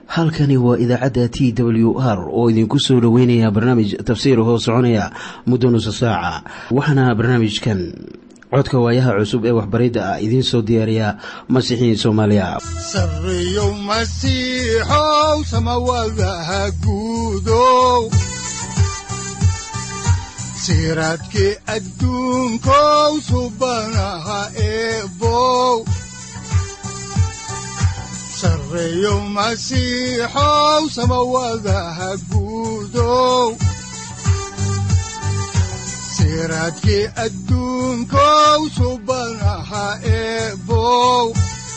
halkani waa idaacadda t w r oo idinku soo dhoweynaya barnaamij tafsiir hoo soconaya muddo nusa saaca waxaana barnaamijkan codka waayaha cusub ee waxbaridda ah idiin soo diyaariya masiixiin soomaaliya sareyow masiixow samawadaha guudow siraadkii adduunkow subanaha eebow sareyow masiixow samawadaha guudow siraadkii adduunkow subanaha eebow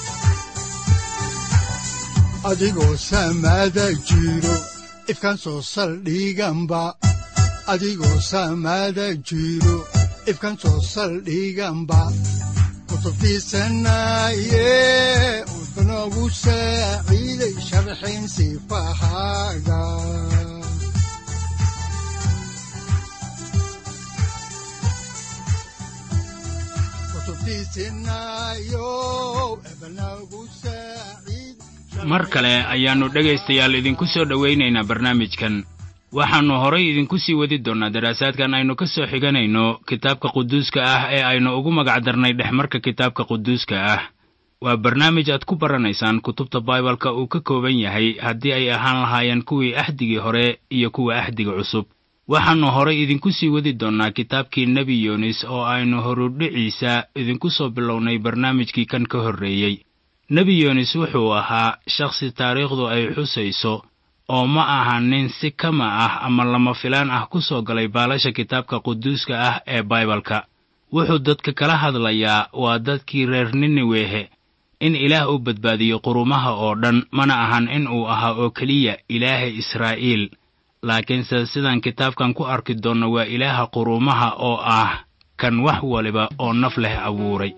adigoo samada jiro ifkaan soo saldhiganba adigoo samada jiro ifkaan soo saldhiganba kutubtiisanaye udnogu saaciiday sharxin sifahaaga mar kale ayaannu dhegaystayaal idinku soo dhowaynaynaa barnaamijkan waxaannu horay idinku sii wadi doonnaa daraasaadkan aynu ka soo xiganayno kitaabka quduuska ah ee aynu ugu magacdarnay dhexmarka kitaabka quduuska ah waa barnaamij aad ku baranaysaan kutubta baibalka uu ka kooban yahay haddii ay ahaan lahaayeen kuwii axdigii hore iyo kuwa axdiga cusub waxaannu horay idinku sii wadi doonnaa kitaabkii nebi yunis oo aynu horudhiciisa idinku soo bilownay barnaamijkii kan ka horreeyey nebi yunis wuxuu ahaa shakhsi taariikhdu ay xusayso oo ma aha nin si kama ah ama lama filaan ah ku soo galay baalasha kitaabka quduuska ah ee baibalka wuxuu dadka kala hadlayaa waa dadkii reer niniwehe in ilaah u badbaadiyo qurumaha oo dhan mana ahan in uu ahaa oo keliya ilaaha israa'iil laakiinse sidaan kitaabkan ku arki doonno waa ilaaha quruumaha oo ah kan wax waliba oo naf leh abuuray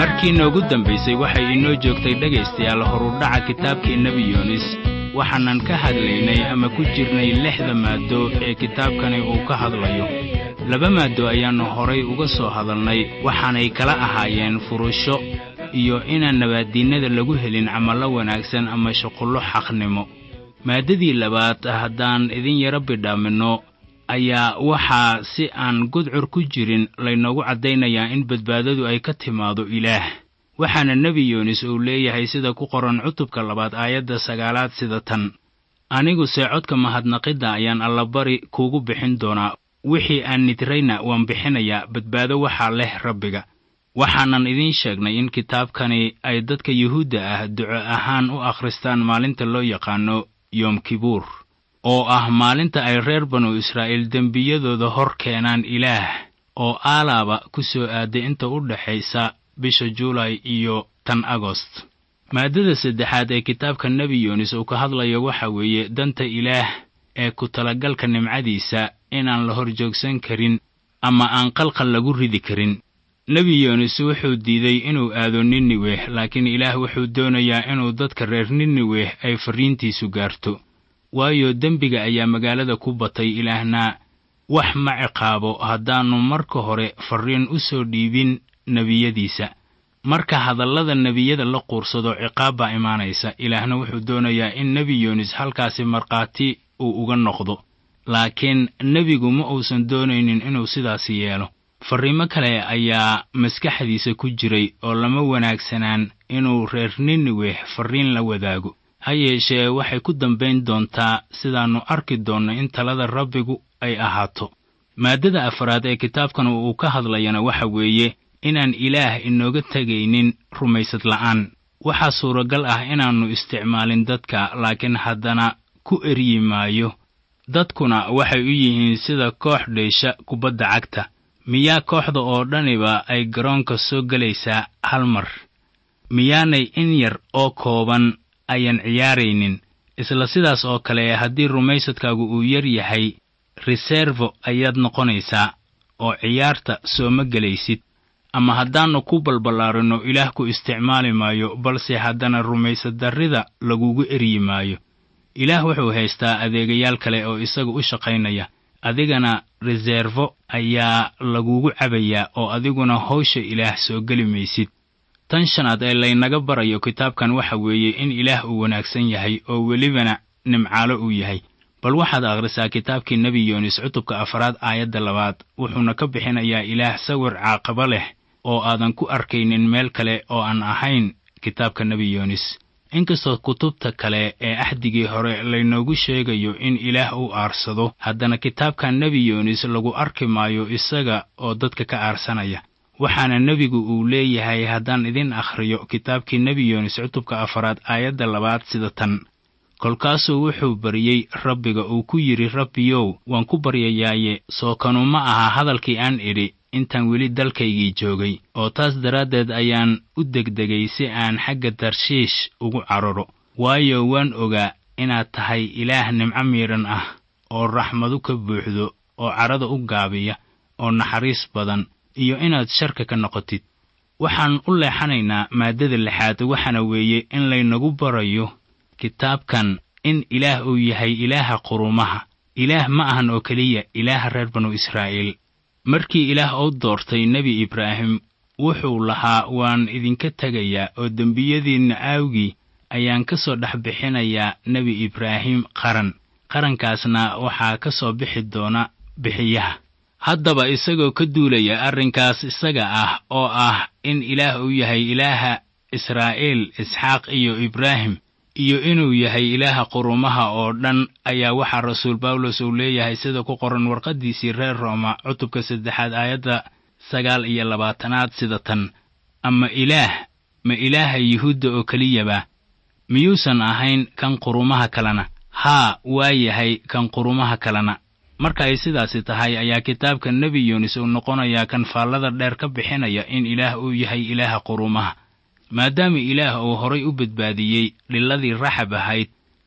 markii noogu dambaysay waxay inoo joogtay dhegaystayaal horudhaca kitaabkii nebi yoonis waxaanan ka hadlaynay ama ku jirnay lixda maaddo ee kitaabkani uu ka hadlayo laba maaddo ayaannu horay uga soo hadalnay waxaanay kala ahaayeen furusho iyo inaan nabaaddiinnada lagu helin camallo wanaagsan ama shuqullo xaqnimo maaddadii labaad haddaan idin yaro bidhaaminno ayaa waxaa si aan gudcur ku jirin laynoogu caddaynayaa in badbaadadu ay ka timaado ilaah waxaana nebi yoonis uu leeyahay sida ku qoran cutubka labaad aayadda sagaalaad sida tan aniguse codka mahadnaqidda ayaan allabari kuugu bixin doonaa wixii aan nidrayna waan bixinayaa badbaado waxaa leh rabbiga waxaanan idiin sheegnay in kitaabkani ay dadka yuhuudda ah duco ahaan u akhristaan maalinta loo yaqaano yoom kibuur oo ah maalinta ay reer banu israa'iil dembiyadooda hor keenaan ilaah oo aalaaba ku soo aaday inta u dhexaysa bisha juulay iyo tan agost maaddada saddexaad ee kitaabka nebi yoonis uu ka hadlayo waxa weeye danta ilaah ee ku talagalka nimcadiisa inaan la hor joogsan karin ama aan qalqal lagu ridi karin nebi yoonis wuxuu diiday inuu aado niniweh laakiin ilaah wuxuu doonayaa inuu dadka reer niniweh ay farriintiisu gaarto waayo dembiga ayaa magaalada ku batay ilaahna wax ma ciqaabo haddaannu marka hore farriin u soo dhiibin nebiyadiisa marka hadallada nebiyada la quursado ciqaab baa imaanaysa ilaahna wuxuu doonayaa in nebi yoonis halkaasi markhaati uu uga noqdo laakiin nebigu ma uusan doonaynin inuu sidaasi yeelo farriimo kale ayaa maskaxdiisa ku jiray oo lama wanaagsanaan inuu reer niniweh farriin la wadaago ha yeeshee waxay ku dambayn doontaa sidaannu arki doonno in talada rabbigu ay ahaato maaddada afaraad ee kitaabkan uu ka hadlayana waxa weeye inaan ilaah inooga tegaynin rumaysad la'aan waxaa suuragal ah inaannu isticmaalin dadka laakiin haddana ku eryi maayo dadkuna waxay u yihiin sida koox dheysha kubadda cagta miyaa kooxda oo dhaniba ay garoonka soo gelaysaa hal mar miyaanay in yar oo kooban ayan ciyaaraynin isla sidaas oo kale haddii rumaysadkaagu uu yar yahay reservo ayaad noqonaysaa oo ciyaarta sooma gelaysid ama haddaannu ku balballaarinno ilaah ku isticmaali maayo balse haddana rumaysad darrida lagugu eryi maayo ilaah wuxuu haystaa adeegayaal kale oo isaga u shaqaynaya adigana reservo ayaa lagugu cabayaa oo adiguna hawsha ilaah soo geli maysid tan shanaad ee laynaga barayo kitaabkan waxa weeye in ilaah uu wanaagsan yahay oo welibana nimcaalo uu yahay bal waxaad akhrisaa kitaabkii nebi yoonis cutubka afaraad aayadda labaad wuxuuna ka bixinayaa ilaah sawir caaqabo leh oo aadan ku arkaynin meel kale oo aan ahayn kitaabka nebi yoonis inkastoo kutubta kale ee axdigii hore laynoogu sheegayo in ilaah uu aarsado haddana kitaabkan nebi yoonis lagu arki maayo isaga oo dadka ka aarsanaya waxaana nebigu uu leeyahay haddaan idin akhriyo kitaabkii nebi yoonis cutubka afaraad aayadda labaad sida tan kolkaasuu wuxuu baryey rabbiga uu ku yidhi rabbiyow waan ku baryayaaye soo kanu ma aha hadalkii aan idhi intaan weli dalkaygii joogay oo taas daraaddeed ayaan u degdegay si aan xagga tarshiish ugu cararo waayo waan ogaa inaad tahay ilaah nimco miidhan ah oo raxmadu ka buuxdo oo carrada u gaabiya oo naxariis badan iyo inaad sharka ka noqotid waxaan u leexanaynaa maaddada lixaad waxaana weeye in laynagu barayo kitaabkan in ilaah uu yahay ilaaha qurumaha ilaah ma ahan oo keliya ilaaha reer banu israa'iil markii ilaah uu doortay nebi ibraahim wuxuu lahaa waan idinka tegayaa oo dembiyadiinna aawgii ayaan ka soo dhex bixinayaa nebi ibraahim qaran qarankaasna waxaa ka soo bixi doona bixiyaha haddaba isagoo ka duulaya arrinkaas isaga ah oo ah in ilaah uu yahay ilaaha israa'iil isxaaq iyo ibraahim iyo inuu yahay ilaaha qurumaha oo dhan ayaa waxaa rasuul bawlos uu leeyahay sida ku qoran warqaddiisii reer rooma cutubka saddexaad aayadda sagaal iyo labaatanaad sida tan ama ilaah ma ilaaha yuhuudda oo keliyaba miyuusan ahayn kan qurumaha kalena haa waa yahay kan qurumaha kalena marka ay sidaasi tahay ayaa kitaabka nebi yuunis uu noqonayaa kan faallada dheer ka bixinaya in ilaah uu yahay ilaaha qurumaha maadaama ilaah uu horay u badbaadiyey dhiladii raxab ahayd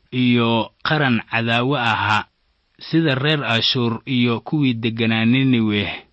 iyo qaran cadaawo ahaa sida reer ashuur iyo kuwii degganaa niniweh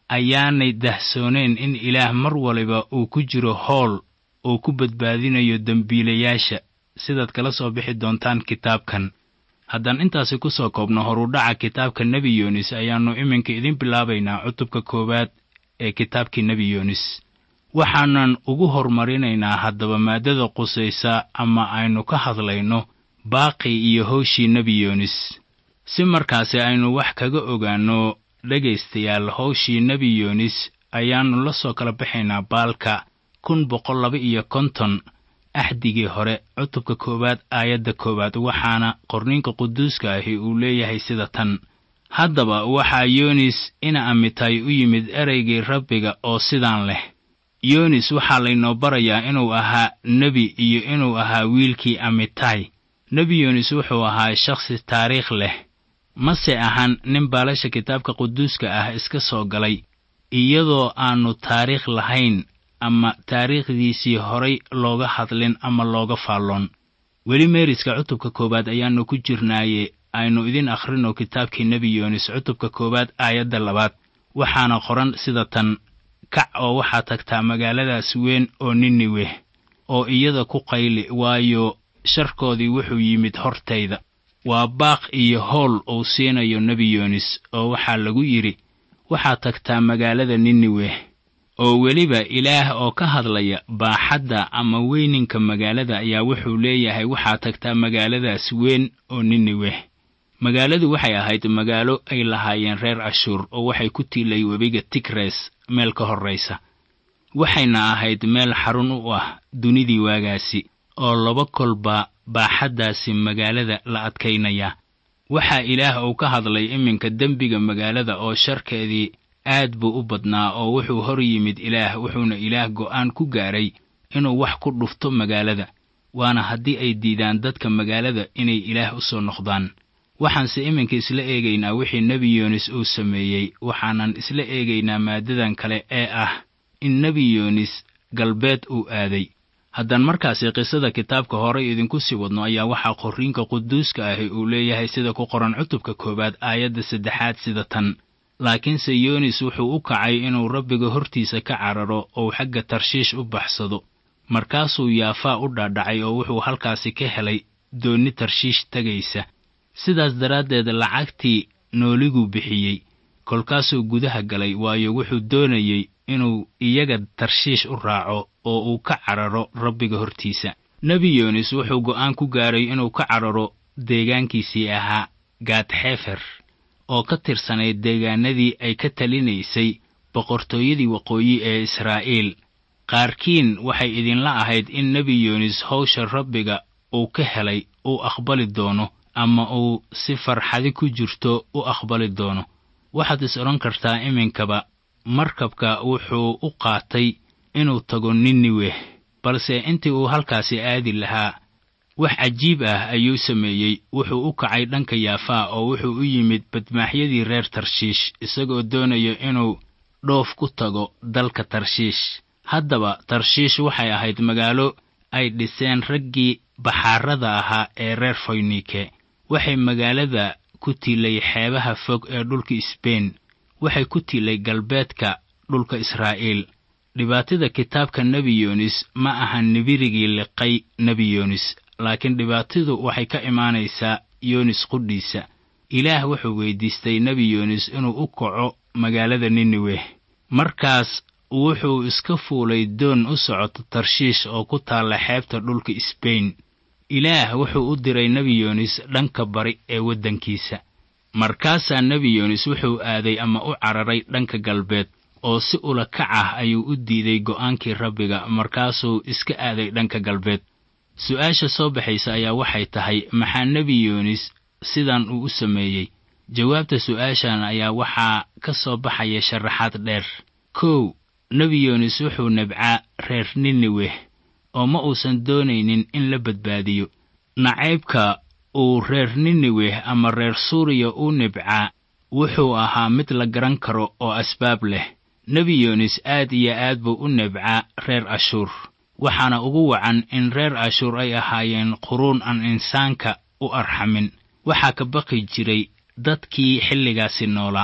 ayaanay dahsooneen in ilaah mar waliba uu ku jiro howl uu ku badbaadinayo dembiilayaasha sidaad kala soo bixi doontaan kitaabkan haddaan intaasi ku soo koobno horudhaca kitaabka nebi yoonis ayaannu iminka idiin bilaabaynaa cutubka koowaad ee kitaabkii nebi yoonis waxaanan ugu hormarinaynaa haddaba maaddada qusaysa ama aynu ka hadlayno baaqi iyo howshii nebi yoonis si markaasi aynu wax kaga ogaanno dhegaystayaal howshii nebi yoonis ayaannu la soo kala baxaynaa baalka kun boqol laba iyo konton axdigii hore cutubka koowaad aayadda koowaad waxaana qorniinka quduuska ahi uu leeyahay sida tan haddaba waxaa yoonis ina amitay u yimid ereygii rabbiga oo sidaan leh yoonis waxaa laynoo barayaa inuu ahaa nebi iyo inuu ahaa wiilkii amitay nebi yoonis wuxuu ahaa shakhsi taariikh leh mase ahan nin baalasha kitaabka quduuska ah iska soo galay iyadoo aannu taariikh lahayn ama taariikhdiisii horay looga hadlin ama looga faalloon weli meeriska cutubka koowaad ayaannu ku jirnaaye aynu idin akhrino kitaabkii nebi yoonis cutubka koowaad aayadda labaad waxaana qoran sida tan kac oo waxaa tagtaa magaaladaas weyn oo niniweh oo iyada ku qayli waayo sharkoodii wuxuu yimid hortayda waa baaq iyo howl uu siinayo nebi yoonis oo waxaa lagu yidhi waxaa tagtaa magaalada niniweh oo weliba ilaah oo ka hadlaya baaxadda ama weyninka magaalada ayaa wuxuu leeyahay waxaa tagtaa magaaladaas weyn oo niniweh magaaladu waxay ahayd magaalo ay lahaayeen reer ashuur oo waxay ku tiilay webiga tigres meel ka horraysa waxayna ahayd meel xarun u ah dunidii waagaasi oo laba kolba baaxaddaasi magaalada la adkaynaya waxaa ilaah uu ka hadlay iminka dembiga magaalada oo sharkeedii aad buu u badnaa oo wuxuu hor yimid ilaah wuxuuna ilaah go'aan ku gaaray inuu wax ku dhufto magaalada waana haddii ay diidaan dadka magaalada inay ilaah u soo noqdaan waxaanse iminka isla eegaynaa wixii nebi yoonis uu sameeyey waxaanan isla eegaynaa maaddadan kale ee ah in nebi yoonis galbeed uu aaday haddaan markaasi qisada kitaabka horay idinku sii wadno ayaa waxaa qorriinka quduuska ahi uu leeyahay sida ku qoran cutubka koowaad aayadda saddexaad sida tan laakiinse yoonis wuxuu u kacay inuu rabbiga hortiisa ka cararo ou xagga tarshiish u baxsado markaasuu yaafaa u dhaadhacay oo wuxuu halkaasi ka helay doonni tarshiish tegaysa sidaas daraaddeed lacagtii nooliguu bixiyey kolkaasuu gudaha galay waayo wuxuu doonayey inuu iyaga tarshiish u raaco oo uu ka cararo rabbiga hortiisa nebi yoonis wuxuu go'aan ku gaaray inuu ka cararo deegaankiisii ahaa gaadxefer oo ka tirsanayd deegaanadii ay ka talinaysay boqortooyadii waqooyi ee israa'iil qaarkiin waxay idinla ahayd in nebi yoonis howsha rabbiga uu ka helay uu aqbali doono ama uu si farxadi ku jirto u aqbali doono waxaad is odhan kartaa iminkaba markabka wuxuu u qaatay inuu tago niniweh balse intii uu halkaasi aadi lahaa wax cajiib ah ayuu sameeyey wuxuu u kacay dhanka yaafaa oo wuxuu u yimid badmaaxyadii reer tarshiish isagoo doonaya inuu dhoof ku tago dalka tarshiish haddaba tarshiish waxay ahayd magaalo ay dhiseen raggii baxaarada ahaa ee reer foynike waxay magaalada ku tiilay xeebaha fog ee dhulka sbein waxay ku tiilay galbeedka dhulka israa'iil dhibaatada kitaabka nebi yoonis ma ahan nibirigii liqay nebi yoonis laakiin dhibaatadu waxay ka imaanaysaa yoonis qudhiisa ilaah wuxuu weyddiistay nebi yoonis inuu u kaco magaalada niniweh markaas wuxuu iska fuulay doon u socoto tarshiish oo ku taalla xeebta dhulka sbein ilaah wuxuu u diray nebi yoonis dhanka bari ee waddankiisa markaasaa nebi yoonis wuxuu aaday ama u cararay dhanka galbeed oo si ula kac ah ayuu u diiday go'aankii rabbiga markaasuu iska aaday dhanka galbeed su'aasha soo baxaysa ayaa waxay tahay maxaa nebi yoonis sidan uu u sameeyey jawaabta su'aashan ayaa waxaa ka soo baxaya sharaxaad dheer kow nebi yoonis wuxuu nabcaa reer niniweh oo ma uusan doonaynin in la badbaadiyo nacaybka uu reer niniweh ama reer suuriya u nibcaa wuxuu ahaa mid la garan karo oo asbaab leh nebi yoonis aad iyo aad buu u nibcaa reer ashuur waxaana ugu wacan in reer ashuur ay ahaayeen quruun aan insaanka u arxamin waxaa ka baqi jiray dadkii xilligaasi noolaa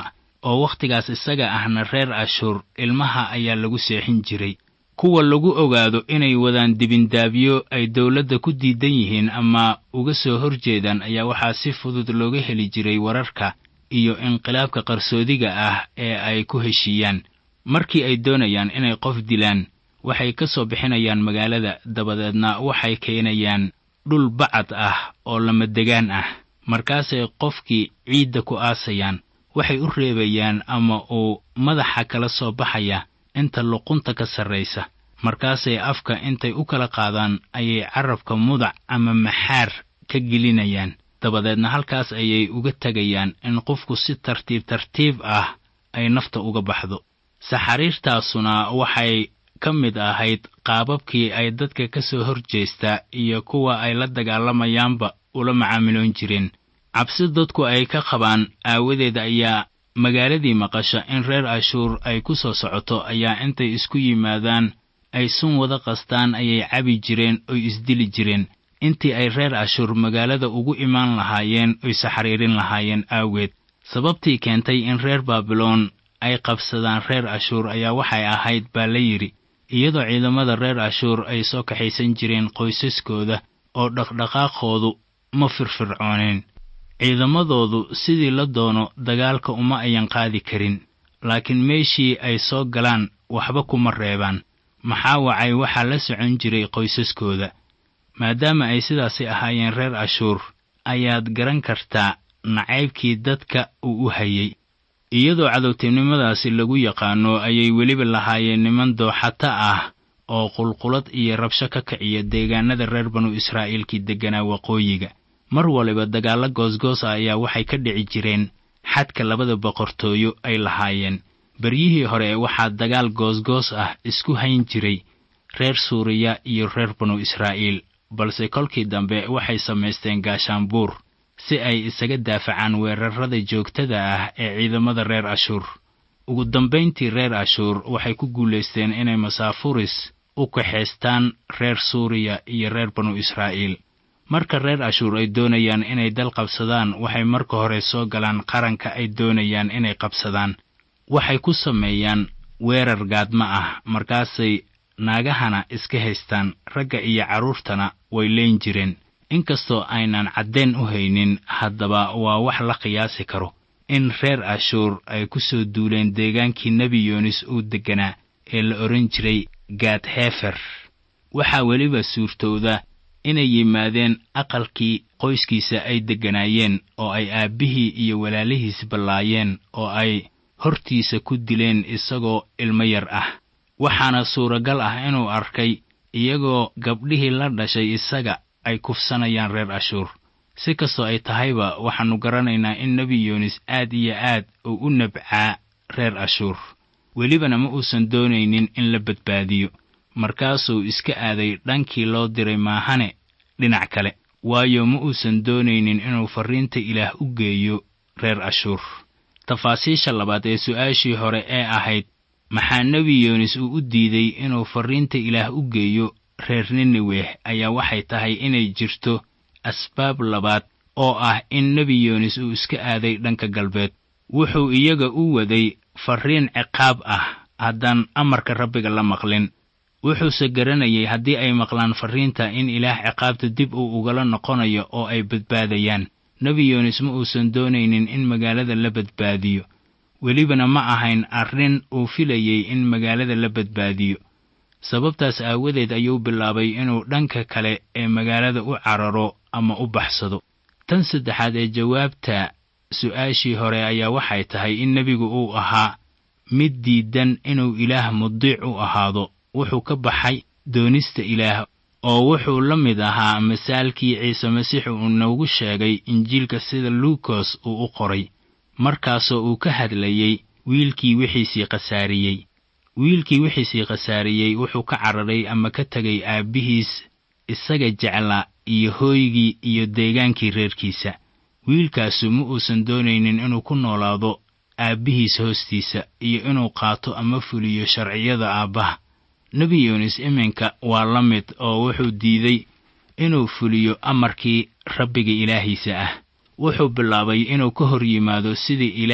oo wakhtigaas isaga ahna reer ashuur ilmaha ayaa lagu seexin jiray kuwa lagu ogaado inay wadaan dibindaabyo ay dawladda ku diidan yihiin ama uga soo hor jeedaan ayaa waxaa si fudud looga heli jiray wararka iyo inqilaabka qarsoodiga ah ee ay ku heshiiyaan markii ay doonayaan inay qof dilaan waxay ka soo bixinayaan magaalada dabadeedna waxay keenayaan dhul bacad ah oo lamadegaan ah markaasay qofkii ciidda ku aasayaan waxay u reebayaan ama uu madaxa kala soo baxaya inta luqunta ka sarraysa markaasay afka intay u kala qaadaan ayay carabka mudac ama maxaar ka gelinayaan dabadeedna halkaas ayay uga tegayaan in qofku si tartiib tartiib ah ay nafta uga baxdo saxariirtaasuna waxay ka mid ahayd qaababkii ay dadka ka soo hor jeesta iyo kuwa ay la dagaalamayaanba ula macaamiloon jireen cabsi dadku ay ka qabaan aawadeed ayaa magaaladii maqasha in reer ashuur ay ku soo socoto ayaa intay isku yimaadaan ay sun wada qastaan ayay cabi jireen oy isdili jireen intii ay reer ashuur magaalada ugu imaan lahaayeen oy saxariirin lahaayeen aaweed sababtii keentay in reer baabiloon ay qabsadaan reer ashuur ayaa waxay ahayd baa la yidhi iyadoo ciidamada reer ashuur ay soo kaxaysan jireen qoysaskooda oo dhaqdhaqaaqoodu ma firfircooneen ciidamadoodu sidii la doono dagaalka uma ayan qaadi karin laakiin meeshii ay soo galaan waxba kuma reebaan maxaa wacay waxaa la socon jiray qoysaskooda maadaama ay sidaasi ahaayeen reer ashuur ayaad garan kartaa nacaybkii dadka uu u hayey iyadoo cadowtinimadaasi lagu yaqaano ayay weliba lahaayeen niman dooxata ah oo qulqulad iyo rabsho ka kiciya deegaanada reer banu israa'iilkii degganaa waqooyiga mar waliba dagaallo goosgoos ah ayaa waxay ka dhici jireen xadka labada boqortooyo ay lahaayeen beryihii hore waxaa dagaal goosgoos ah isku hayn jiray reer suuriya iyo reer banu israa'iil balse kolkii dambe waxay samaysteen gaashaanbuur si ay isaga daafacaan weerarrada joogtada ah ee ciidamada reer ashuur ugu dambayntii reer ashuur waxay ku guulaysteen inay masaafuris u kaxaystaan reer suuriya iyo reer banu israa'iil marka reer ashuur ay doonayaan inay dal qabsadaan waxay marka hore soo galaan qaranka ay doonayaan inay qabsadaan waxay ku sameeyaan weerar gaadma ah markaasay naagahana iska haystaan ragga iyo carruurtana way leen jireen inkastoo aynan caddayn u haynin haddaba waa wax la qiyaasi karo in reer ashuur ay ku soo duuleen deegaankii nebi yoonis uu degganaa ee la odhan jiray gaad heefer waxaa weliba suurtowda inay yimaadeen aqalkii qoyskiisa ay degganaayeen oo ay aabbihii iyo walaalihiis ballaayeen oo ay hortiisa ku dileen isagoo ilmo yar ah waxaana suuragal ah inuu arkay iyagoo gabdhihii la dhashay isaga ay kufsanayaan reer ashuur si kastoo ay tahayba waxaannu garanaynaa in nebi yoonis aad iyo aad uu u nabcaa reer ashuur welibana ma uusan doonaynin in la badbaadiyo markaasuu iska aaday dhankii loo diray maahane dhinac kale waayo ma uusan doonaynin inuu farriinta ilaah u geeyo reer ashuur tafaasiisha labaad ee su'aashii hore ee ahayd maxaa nebi yoonis uu u diiday inuu farriinta ilaah u geeyo reer nineweh ayaa waxay tahay inay jirto asbaab labaad oo ah in nebi yoonis uu iska aaday dhanka galbeed wuxuu iyaga u waday farriin ciqaab ah haddaan amarka rabbiga la maqlin wuxuuse garanayay haddii ay maqlaan farriinta in ilaah ciqaabta dib uu ugala noqonayo oo ay badbaadayaan nebi yoonis ma uusan doonaynin in magaalada la badbaadiyo welibana ma ahayn arrin uu filayey in magaalada la badbaadiyo sababtaas aawadeed ayuu bilaabay inuu dhanka kale ee magaalada u cararo ama u baxsado tan saddexaad ee jawaabta su'aashii hore ayaa waxay tahay in nebigu uu ahaa mid diidan inuu ilaah mudiic u ahaado wuxuu ka baxay doonista ilaah oo wuxuu la mid ahaa masaalkii ciise masiix uu noogu sheegay injiilka sida luukos uu u qoray markaasoo uu ka hadlayey wiilkii wixiisii khasaariyey wiilkii wixiisii khasaariyey wuxuu ka cararay ama ka tegay aabbihiis isaga jeclaa iyo hooygii iyo deegaankii reerkiisa wiilkaasu ma uusan doonaynin inuu ku noolaado aabbihiis hoostiisa iyo inuu qaato ama fuliyo sharciyada aabbaha nebi yuunis iminka waa la mid oo wuxuu diiday inuu fuliyo amarkii rabbiga ilaahiisa ah wuxuu bilaabay inuu ka hor yimaado sidii ilaah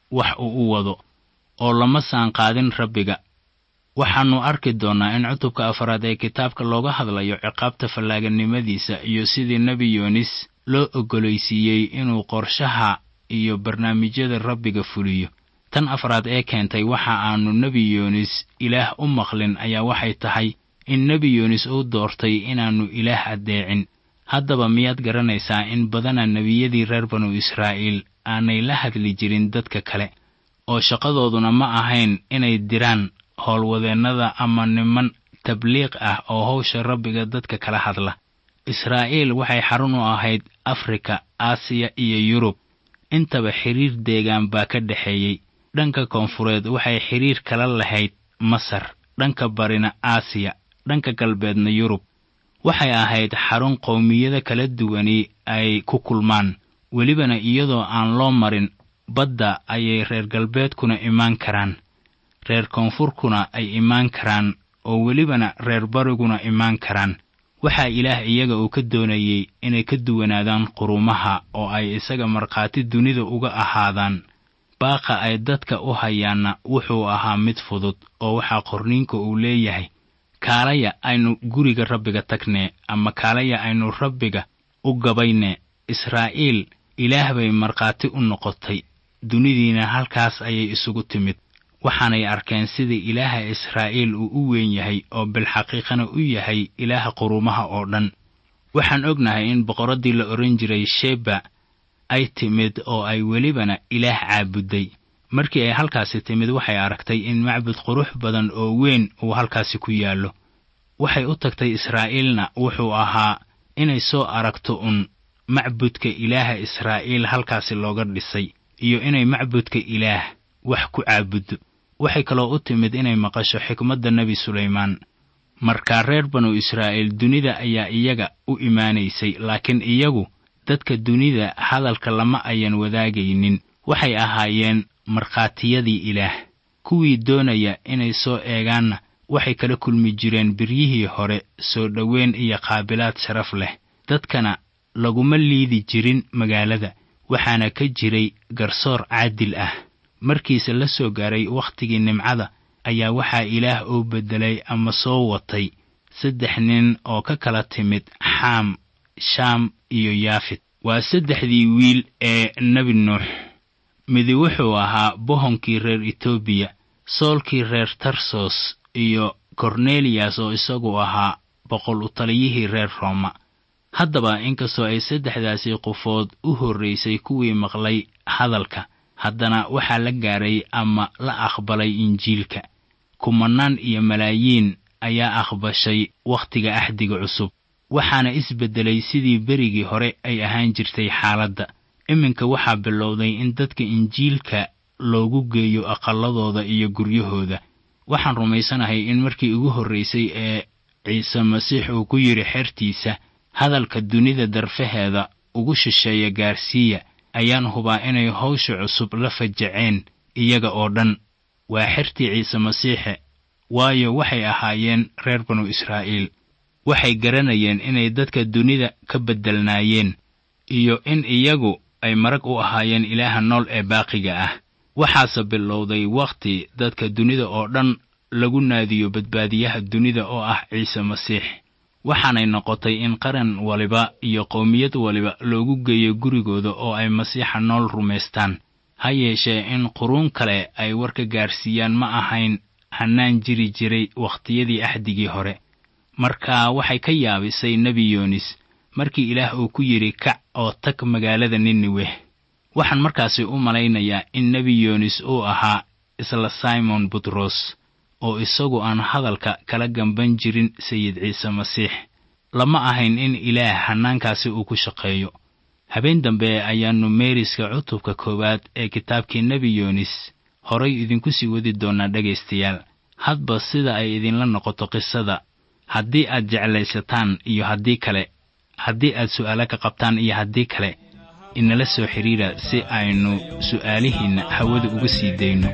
wax uu u wado oo lama saanqaadin rabbiga waxaannu arki doonnaa in cutubka afaraad ee kitaabka looga hadlayo ciqaabta fallaaganimadiisa iyo sidii nebi yoonis loo oggolaysiiyey inuu qorshaha iyo barnaamijyada rabbiga fuliyo tan afraad ee keentay waxa aannu nebi yoonis ilaah u maqlin ayaa waxay tahay in nebi yoonis uu doortay inaannu ilaah addeecin haddaba miyaad garanaysaa in badana nebiyadii reer banu israa'iil aanay la hadli jirin dadka kale oo shaqadooduna ma ahayn inay diraan howlwadeennada ama niman tabliiq ah oo hawsha rabbiga dadka kala hadla israa'iil waxay xarun u ahayd afrika aasiya iyo yurub intaba xidhiir deegaan baa ka dhexeeyey dhanka koonfureed waxay xidhiir kala lahayd masar dhanka barina aasiya dhanka galbeedna yurub waxay ahayd xarun qowmiyada kala duwani ay ku kulmaan welibana iyadoo aan loo marin badda ayay reer galbeedkuna imaan karaan reer koonfurkuna ay imaan karaan oo welibana reer bariguna imaan karaan waxaa ilaah iyaga uu ka doonayey inay ka duwanaadaan qurumaha oo ay isaga markhaati dunida uga ahaadaan baaqa ay dadka u hayaanna wuxuu ahaa mid fudud oo waxaa qorniinka uu leeyahay kaalaya aynu guriga rabbiga tagnee ama kaalaya aynu rabbiga u gabaynee israa'iil ilaah bay markhaati u noqotay dunidiina halkaas ayay isugu timid waxaanay arkeen sida ilaaha israa'iil uu u weyn yahay oo bilxaqiiqana u yahay ilaaha qurumaha oo dhan waxaan ognahay in boqoraddii la odhan jiray sheba ay timid oo ay welibana ilaah caabudday markii ay halkaasi timid waxay aragtay in macbud qurux badan oo weyn uu halkaasi ku yaallo waxay u tagtay israa'iilna wuxuu ahaa inay soo aragto un macbudka ilaaha israa'iil halkaasi looga dhisay iyo inay macbudka ilaah wax ku caabuddo waxay kaloo u timid inay maqasho xikmadda nebi sulaymaan markaa reer banu israa'iil dunida ayaa iyaga u imaanaysay laakiin iyagu dadka dunida hadalka lama ayan wadaagaynin waxay ahaayeen markhaatiyadii ilaah kuwii doonaya inay soo eegaanna waxay kala kulmi jireen biryihii hore soo dhoweyn iyo qaabilaad sharaf leh dadkana laguma liidi jirin magaalada waxaana ka jiray garsoor caadil ah markiise la soo gaaray wakhtigii nimcada ayaa waxaa ilaah uu beddelay ama soo watay saddex nin oo ka kala timid xaam shaam iyo yaafid waa saddexdii wiil ee nebi nuux midi wuxuu ahaa bohonkii reer etoobiya soolkii reer tarsos iyo korneliyas oo isagu ahaa boqol utaliyihii reer rooma haddaba inkastoo ay saddexdaasi qofood u horraysay kuwii maqlay hadalka haddana waxaa la gaaray ama la aqbalay injiilka kumanaan iyo malaayiin ayaa aqbashay wakhtiga axdiga cusub waxaana isbeddelay sidii berigii hore ay ahaan jirtay xaaladda iminka waxaa bilowday in dadka injiilka loogu geeyo aqalladooda iyo guryahooda waxaan rumaysanahay in markii ugu horraysay ee ciise masiix uu ku yidhi xertiisa hadalka dunida darfaheeda ugu shisheeya gaarsiiya ayaan hubaa inay hawsha cusub la fajaceen iyaga oo dhan waa xertii ciise masiixe waayo waxay ahaayeen reer banu israa'iil waxay garanayeen inay dadka dunida ka beddelnaayeen iyo in iyagu ay marag u ahaayeen ilaaha nool ee baaqiga ah waxaase bilowday wakhti dadka dunida oo dhan lagu naadiyo badbaadiyaha dunida oo ah ciise masiix waxaanay noqotay in qaran waliba iyo qowmiyad waliba loogu geeyo gurigooda oo ay masiixa nool rumaystaan ha yeeshee in quruun kale ay warka gaarsiiyaan ma ahayn hannaan jiri jiray wakhtiyadii axdigii hore marka waxay ka yaabisay nebi yoonis markii ilaah uu ku yidhi kac oo tag magaalada niniweh waxaan markaasi u malaynayaa in nebi yoonis uu ahaa isla simon butros oo isagu aan hadalka kala gamban jirin sayid ciise masiix lama ahayn in ilaah hannaankaasi uu ku shaqeeyo habeen dambe ayaannu meeriska cutubka koowaad ee kitaabkii nebi yoonis horay idinku sii wadi doonnaa dhegaystayaal hadba sida ay idinla noqoto qisada haddii aad jeclaysataan iyo haddii kale haddii aad su'aalo ka qabtaan iyo haddii kale inala soo xidhiira si aynu su'aalihiinna hawada uga sii dayno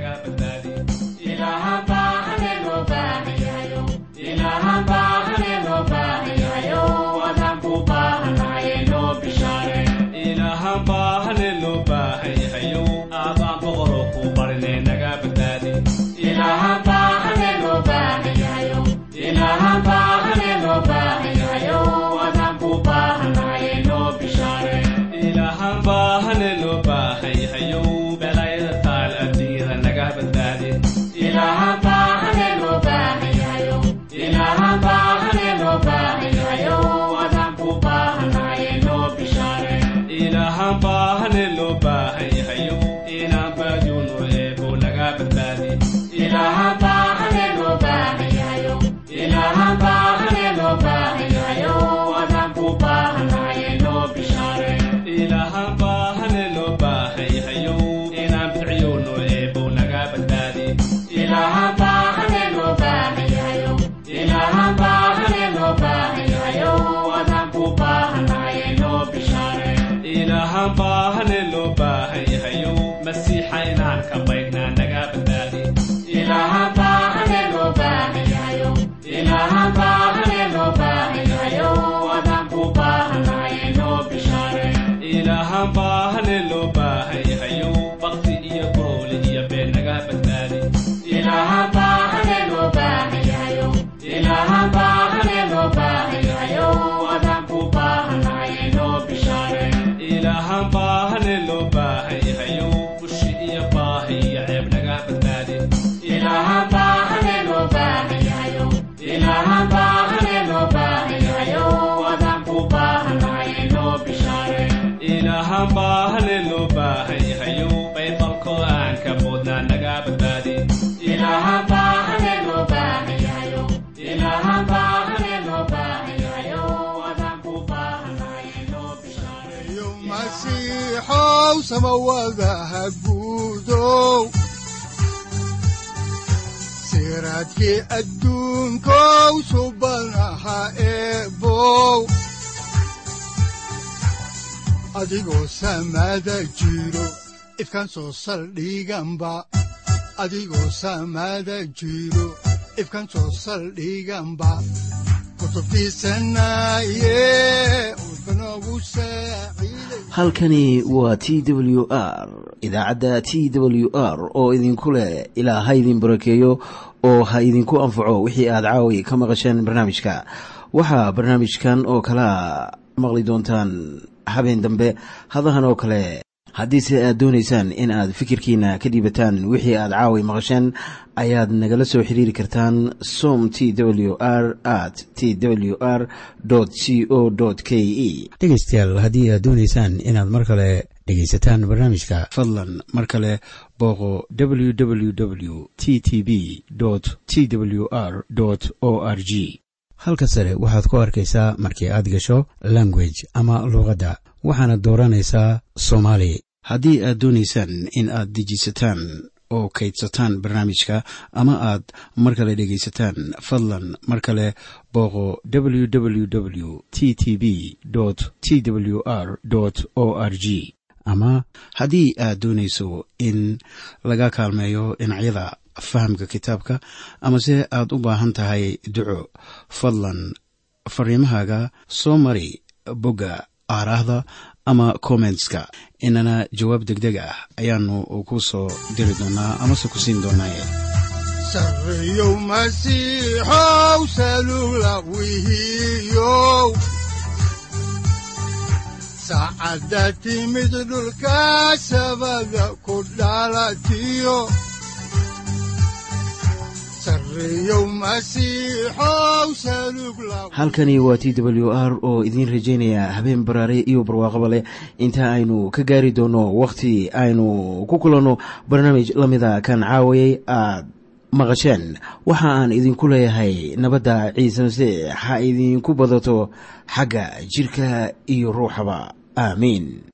ilaahan baa hale loo baahan yahayow aabaan boqoroo ku ilaahaan baahane loo baahan yahayo inaan baadiyoono eebo naga badbaadi ilaahaan baahane loo baahan yahayo ilaahaan baahane loo baahan yahayo adaan ku baahanahay noo bishaare ilaahaan baahane loo baahan yahayo inaan bidciyoono eebo naga badbaadi ilaahaan baahane loo baahan yahayo ilaahaan baahane loo baahan yahayo adaan ku baahanahay noo bishaare ilaahaan baahane loo baahan yahayo masiixa inaan ka baydhnaa naga badbaadi ilaahaan baahane loo baahan yahayo ilaahaan baahane loo baahan yahayo adaan ku baahanahay noo bishaare ilaahaan baahane loo baahan yahayo bakti iyo gooli iyo been naga badbaadi ilaahaan baahane loo baahan yahayo ilaahaan baahane loo baahan yahayo adaan ku baahanahay noo bishaare ilaahaan baahane loo baahan yahayo bushi iyo baahi iyo ceeb naga badbaadi ilaahaan baahane loo baahan yahayo ilaahaan baahane loo baahan yahayo adaan ku baahanahay noo bishaare ilaahaan baahane loo baahan yahayo baybalkoo aan ka boodnaa naga badbaadi ilaahaan baahane loo baahan yahayo ilaahaan baahane loo baahan yahayo adaan ku baahanahay noo bishaare iyo masiixow samawadaha guudow siraadkii adduunkow subanaha eebow adigoo samada jiro ifkan soo saldhiganba adigoo samada jiro ifkan soo saldhiganba kutubtiisanaye udbanogu saaciiday halkani waa t w r idaacadda t w r oo idinku leh ilaa ha idin barakeeyo oo ha idinku anfaco wixii aad caawi ka maqasheen barnaamijka waxaa barnaamijkan oo kalea maqli doontaan habeen dambe hadahan oo kale haddiise aad doonaysaan in aad fikirkiina ka dhiibataan wixii aad caawi maqasheen ayaad nagala soo xiriiri kartaan som t w r at t w r c o k e dhegaystayaal haddii aad doonaysaan inaad mar kale dhegaysataan barnaamijka fadlan mar kale booqo www t t b t w r o r g halka sare waxaad ku arkaysaa markii aad gasho language ama luuqadda waxaana dooranaysaa soomaali haddii aad doonaysaan in aad dejisataan oo kaydsataan barnaamijka ama aad mar kale dhegaysataan fadlan mar kale booqo www t t b t w r o r g ama haddii aad doonayso in laga kaalmeeyo dhinacyada fahamka kitaabka amase aad u baahan tahay duco fadlan fariimahaaga soo mari bogga aaraahda ama kommentska inana jawaab degdeg ah ayaanu ku soo diri doonaa amase ku siin doonaaye sarreyow masiixow salula wihiyow saacadda timid dhulka sabada ku dhalatiyo sarreyow masiixow salug la halkani waa t w r oo idiin rajaynaya habeen baraare iyo barwaaqaba leh inta aynu ka gaari doono wakhti aynu ku kulanno barnaamij la mida kan caawayay aad maqasheen waxa aan idinku leeyahay nabadda ciise masiix ha idinku badato xagga jidhka iyo ruuxaba aamiin